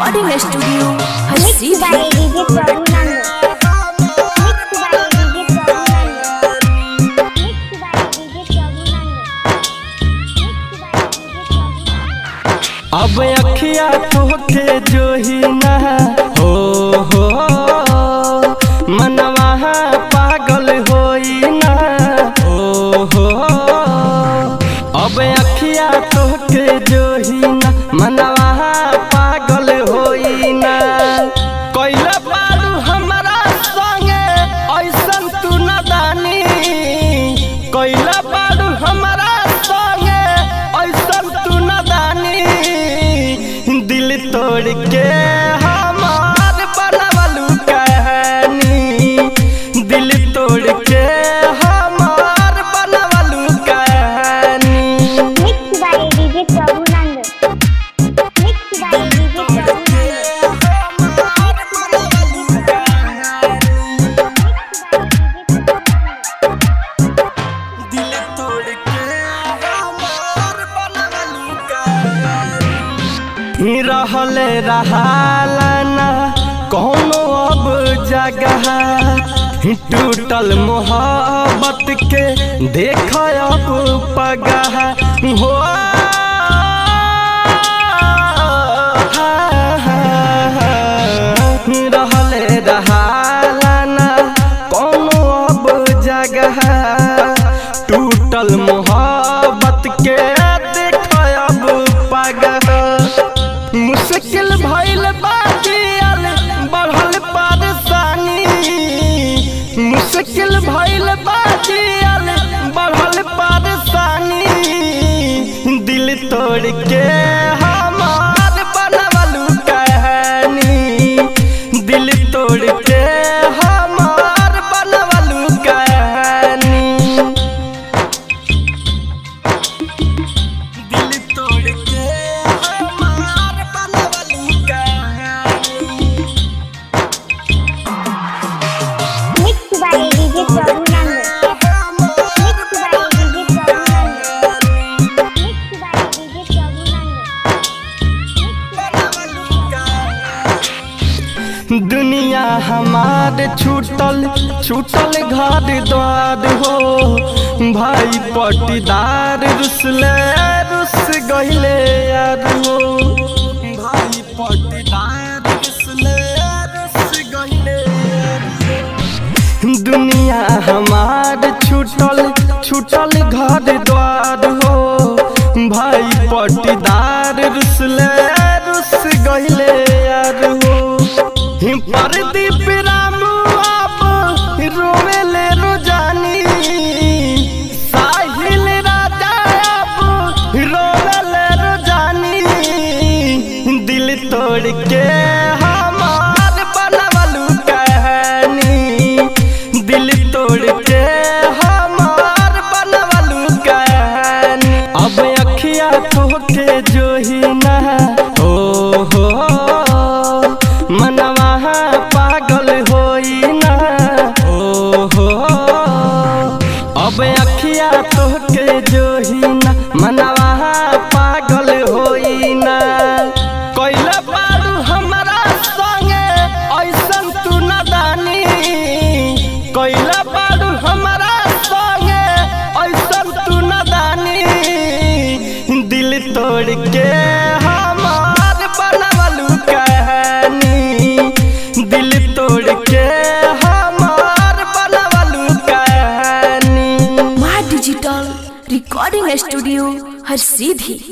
Recording studio हर Mixed सीधी by DJ Prabhu Nando. Mixed by DJ Prabhu Nando. Mixed by DJ Prabhu Nando. Mixed by DJ Prabhu Nando. अब अखिया तोहके जो ही ना हो हो मनवा पागल होई ना हो हो अब अखिया तोहके जो ही ना मनवा पागल होई ना कैला बारू हमारा संगे ऐसन तू नदानी कैला बारू हमारा संगे ऐसन तू नदानी दिल तोड़ के हमार बनवलू कहानी दिल तोड़ के हमार बनवलू कहानी Mixed by DJ Prabhu Nando. Mixed by DJ Prabhu Nando. दिल तोड़ के हमार बनवलू कहानी रहले रहालना कौनो अब जगह टूटल मोहब्बत के देख अब पगह हो रहले रहालना कौनो अब जगह टूटल मोहब्बत के देख अब पगह मुश्किल भइल बाजियल बढ़ल परेशानी मुश्किल भइल बाजियल बढ़ल परेशानी दिल तोड़ के हमार बनवलू कहानी दिल तोड़ के हमार बनवलू कहानी दिल तोड़ के हमार बनवलू कहानी Mixed by DJ Prabhu Nando. Mixed by DJ Prabhu Nando. Mixed by DJ Prabhu Nando. दुनिया हमार छूटल छूटल घर द्वार हो भाई पटीदार रुसले रुस गहिले यार हो भाई पटीदार रुसले रुस गहिले यार हो। दुनिया हमार छूटल छूटल घर द्वार हो भाई पटीदार रुसले रुस गहिले यार हो परदीप रामू आप रोवेले रोजानी साहिल राजा आप रोवेले रोजानी दिल तोड़ के हमार बनवलू कहानी दिल तोड़ के हमार बनवलू कहानी अब अखिया तोहके जो ही ना हो हो मनवा पागल होई ना हो हो अब अखिया तोहके जो ही ना मनवा पागल होई ना कैला बारू हमारा संगे ऐसन तू नदानी कैला बारू हमारा संगे ऐसन तू नदानी दिल तोड़ के हमार बनवलू कहानी दिल तोड़ के हमार बनवलू कहानी माँ डिजिटल रिकॉर्डिंग स्टूडियो हर सीधी